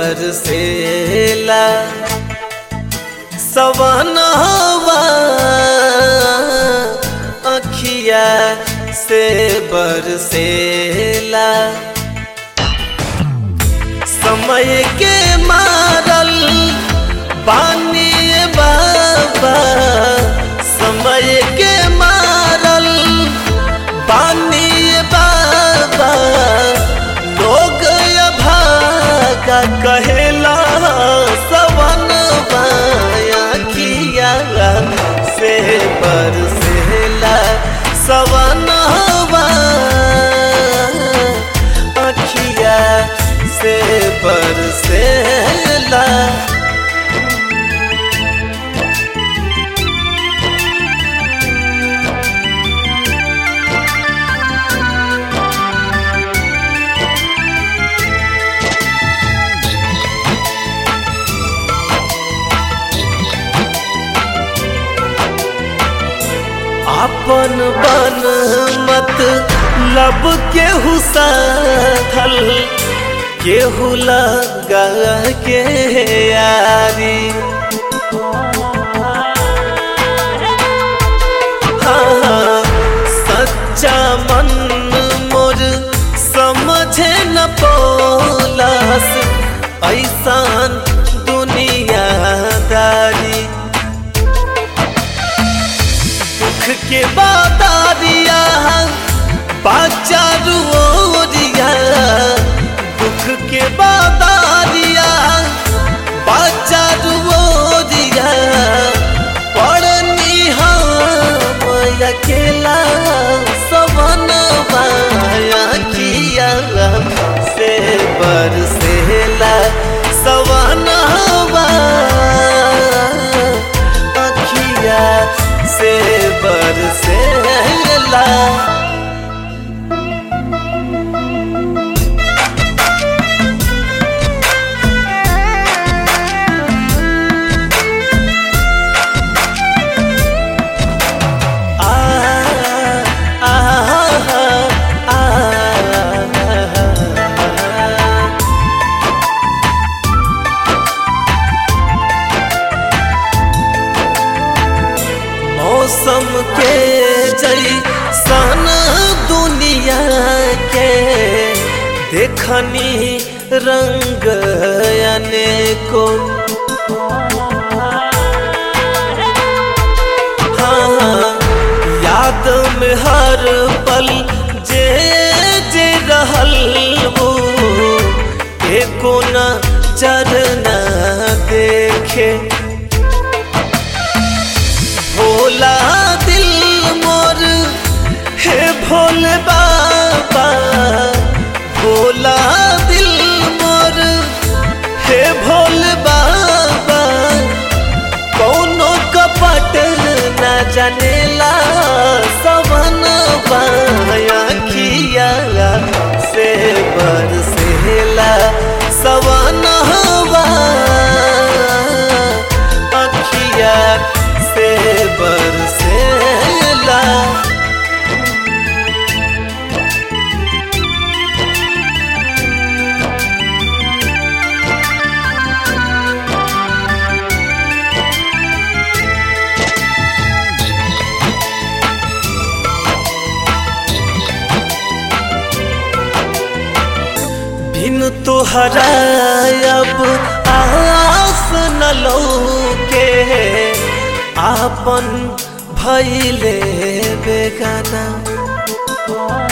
बरसेला सवनवा अखिया से बरसेला समय के मारल बानी बाबा समय के मारल बानी बाबा लोग भागा कहेला सवन बाया किया से बरसेला सवन अखिया से बरसेला अपन बन मत लब केहू साधल केहू लगा के यारी हाँ, सच्चा मन मोर समझे न पोलस ऐसान दुनियादारी दुख के बादारिया बाचा रुओरिया दुख के बादारिया बाचा रुओरिया पड़नी हम अकेला सवन माया किया से बरसेला सवन अखिया से बरसेला आ आ आ आ मौसम के जई सन दुनिया के देखनी रंग अनेको हाँ, याद में हर पल जे जे रहल वो एको न चरना देखे भोला दिल मोर हे भोले बाबा भोला दिल मोर हे भोले बाबा कौनो कपट न जानेला सवन बाया किया से बरसेला सवन अखिया से बरसेला बिन तोहरा अब आस न लौके आपन भैले बेगाना